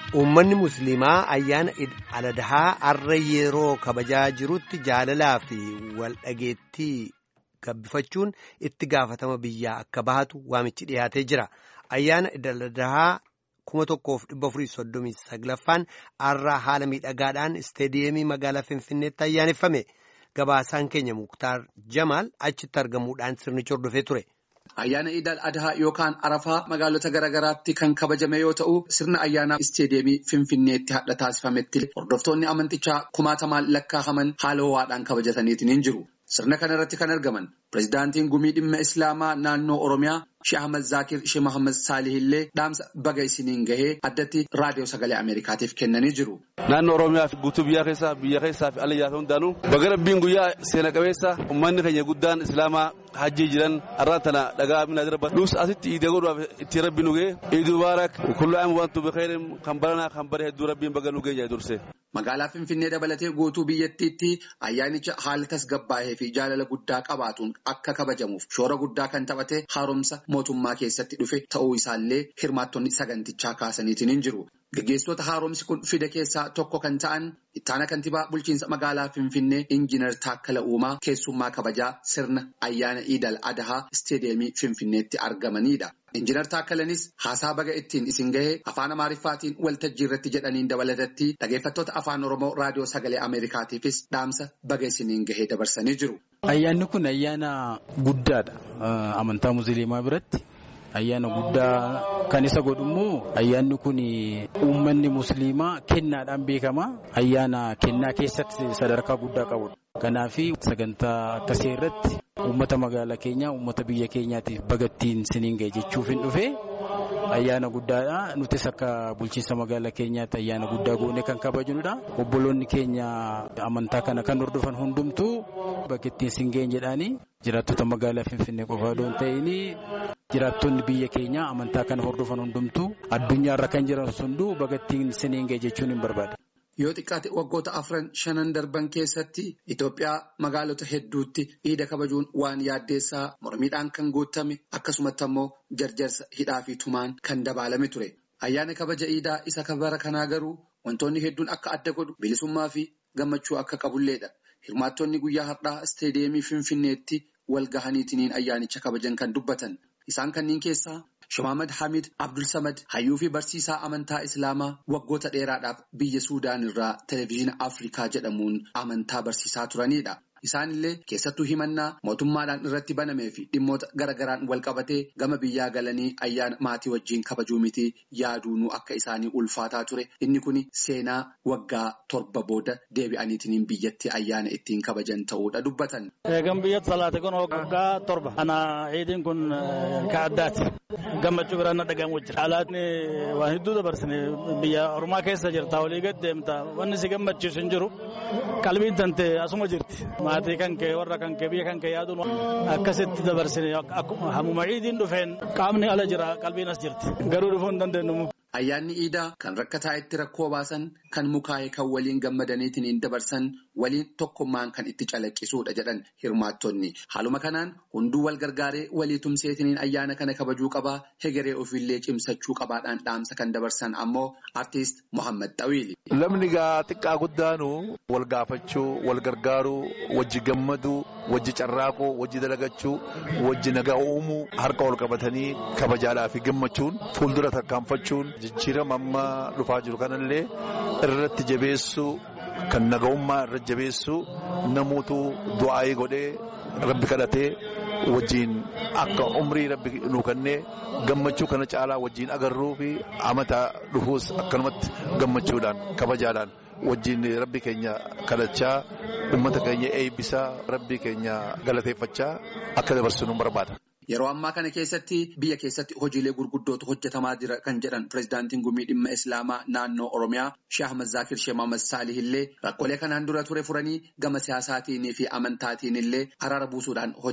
Uummanni Musliimaa ayyaana Al-Adhaa har'a yeroo kabajaa jirutti jaalalaa fi waldhageettii gabbifachuun itti gaafatama biyyaa akka bahatu waamichi dhiyaatee jira. Ayyaana Al-Adhaa kuma tokkoof dhibba afurii soddomii saglaffaan har'a haala miidhagaadhaan isteediyeemii magaalaa Finfinneetti ayyaaneffame. Gabaasaan keenya Muktaar Jamaal achitti argamuudhaan sirnicha hordofee ture. Ayyaana Iidal Adhaa yookaan Arafaa magaalota garaagaraatti kan kabajame yoo ta'u sirna ayyaanaa isteediyeemii Finfinneetti hadha taasifametti hordoftoonni amantichaa kumaatamaan lakkaa'aman haala ho'aadhaan kabajataniitiin hin jiru. Sirna kana irratti kan argaman pirezidaantiin gumii dhimma Islaamaa naannoo Oromiyaa Sheeh Ahmad Zaakir Sheeh Mohaammed Saalih illee dhaamsa baga isiniin gahee addatti raadiyoo sagalee Ameerikaatiif kennanii jiru. Naannoo Oromiyaa fi guutuu biyya keessaa biyya keessaa fi alayyaa fi hundaanuu baga rabbiin guyyaa seena qabeessa uummanni keenya guddaan Islaamaa hajjii jiran har'aan tana dhagaa minaa darba nus asitti iidee godhuudhaaf itti rabbi nu ga'e iiduu baarak kullu aam wantu bikheerin kan baranaa kan bare hedduu rabbiin baga nu ga'e durse. Magaalaa Finfinnee dabalatee guutuu biyyattiitti ayyaanicha haala tasgabbaa'ee fi jaalala guddaa qabaatuun akka kabajamuuf shoora guddaa kan taphate haaromsa mootummaa keessatti dhufe ta'uu isaallee hirmaattonni sagantichaa kaasaniitiin hin jiru. Gaggeessitoota haaromsi kun fide keessaa tokko kan ta'an ittaana kantiibaa bulchiinsa magaalaa Finfinnee Injiinar Taakkala Uumaa keessummaa kabajaa sirna ayyaana Iidal Adhaa isteediyeemii Finfinneetti argamanidha. Injiinar Taakkalanis haasaa baga ittiin isin gahee afaan Amaariffaatiin waltajjii irratti jedhaniin dabalatatti dhageeffattoota afaan Oromoo raadiyoo sagalee Ameerikaatiifis dhaamsa baga isiniin gahee dabarsanii jiru. Ayyaanni kun ayyaana guddaadha amantaa musliimaa biratti. Ayyaana guddaa kan isa godhu immoo ayyaanni kun uummanni musliimaa kennaadhaan beekama. Ayyaana kennaa keessatti sadarkaa guddaa qabudha. Kanaaf sagantaa akkasii irratti uummata magaalaa keenyaa uummata biyya keenyaatiif bagattiin siniin ga'e jechuuf hin dhufe ayyaana guddaadha. Nutis akka bulchiinsa magaalaa keenyaatti ayyaana guddaa goone kan kabajnudha. Obboloonni keenya amantaa kana kan hordofan hundumtuu bagattiin siin ga'e jedhaanii jiraattota magaalaa Finfinnee qofaa osoo hin ta'in jiraattonni biyya keenyaa amantaa kana hordofan hundumtuu addunyaarra kan jiran hunduu bagattiin siniin ga'e jechuun hin barbaada. Yoo xiqqaate waggoota afran shanan darban keessatti Itoophiyaa magaalota hedduutti iida kabajuun waan yaaddeessaa mormiidhaan kan guutame akkasumatti ammoo jarjarsa hidhaa fi tumaan kan dabalame ture. Ayyaana kabaja iidaa isa kabara kanaa garuu wantoonni hedduun akka adda godhu bilisummaa fi gammachuu akka qabulleedha. Hirmaattonni guyyaa har'aa isteediyeemii Finfinneetti wal gahaniitiin ayyaanicha kabajan kan dubbatan. Isaan kanneen keessaa Shamaamad Hamid Abdul Samad hayyuu fi barsiisaa amantaa Islaamaa waggoota dheeraadhaaf biyya Suudaan irraa televezyiina Afrikaa jedhamuun amantaa barsiisaa turanidha. Isaanillee keessattuu himannaa mootummaadhaan irratti banamee fi dhimmoota garagaraan wal qabatee gama biyyaa galanii ayyaana maatii wajjin kabajuu miti yaaduunuu akka isaanii ulfaataa ture. Inni kun seenaa waggaa torba booda deebi'aniitiin biyyatti ayyaana ittiin kabajan ta'uudha dubbatan. Eegan biyyatti salaate kun waggaa torba. Ana ciidiin kun ka addaati. Gammachuu biraan na dhagahamu jira. Alaatni waan hedduu dabarsine biyya Oromaa keessa jirta walii gad deemta wanni si gammachiisu hin jiru. Qalbiin tante asuma jirti. Maatii kan kee warra kan kee biyya kan kee yaaduun akkasitti dabarsine hammuma ciidiin dhufeen qaamni ala jira qalbiin as jirti. Garuu dhufuu hin dandeenyu. Ayyaanni iidaa kan rakkataa itti rakkoo baasan kan mukaa'e kan waliin gammadaniitiin dabarsan waliin tokkummaan kan itti calaqqisuudha jedhan hirmaattonni. Haaluma kanaan hunduu wal gargaaree walii tumseetiin ayyaana kana kabajuu qabaa hegeree ofiillee cimsachuu qabaadhaan dhaamsa kan dabarsan ammoo artiist Muhammad Xawiili. Lamni gaa xiqqaa guddaanu wal gaafachuu, wal gargaaruu, wajji gammaduu, wajji carraaquu, wajji dalagachuu, wajji nagaa uumuu harka wal qabatanii kabajaadhaa fi gammachuun fuuldura tarkaanfachuun. jijjiirama amma dhufaa jiru kanallee irratti jabeessuu kan naga'ummaa irratti jabeessuu namoota du'aayii godhee rabbi kadhatee wajjiin akka umrii rabbi nu kennee gammachuu kana caalaa wajjiin agarruu fi amata dhufuus akkanumatti gammachuudhaan kabajaadhaan wajjiin rabbi keenya kadhachaa uummata keenya eebbisaa rabbi keenya galateeffachaa akka dabarsinu barbaada. Yeroo ammaa kana keessatti biyya keessatti hojiilee gurguddootu hojjetamaa jira kan jedhan pirezidaantiin gumii dhimma Islaamaa naannoo Oromiyaa Sheeh Ahmad Zaakir Sheeh Mohaammed Saalih illee rakkoolee kanaan dura ture furanii gama siyaasaatiin fi amantaatiin illee araara buusuudhaan hojii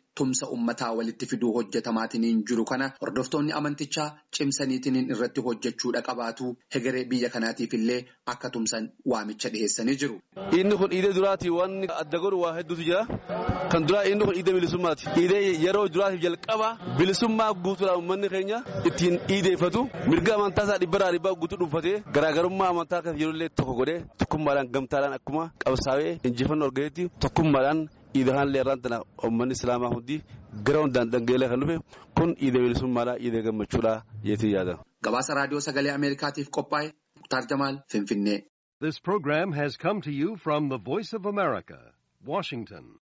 tumsa ummataa walitti fiduu hojjetamaatiin jiru kana hordoftoonni amantichaa cimsaniitiin irratti hojjechuudha qabaatu hegeree biyya kanaatiif illee akka tumsan waamicha dhiheessanii jiru. Inni kun iidee duraati waan adda godhu waa hedduutu jira. Kan duraa inni kun iidee bilisummaati. Iidee yeroo duraatiif jalqaba bilisummaa guutuudhaan uummanni keenya ittiin iideeffatu mirga amantaa isaa dhibbarraa dhibbaa guutuu dhuunfatee garaagarummaa amantaa kan yeroo tokko godhee tokkummaadhaan gamtaadhaan akkuma qabsaa'ee injifannoo argatetti tokkummaadhaan iidee haallee irraan tana uummanni islaamaa hundi gara hundaan dhangeelee kan dhufe kun iidee bilisummaadhaa iidee gammachuudhaa jeetii yaada. Gabaasa raadiyoo sagalee Ameerikaatiif qophaa'e Muktaar Jamaal Finfinnee. This program has come to you from the Voice of America, Washington.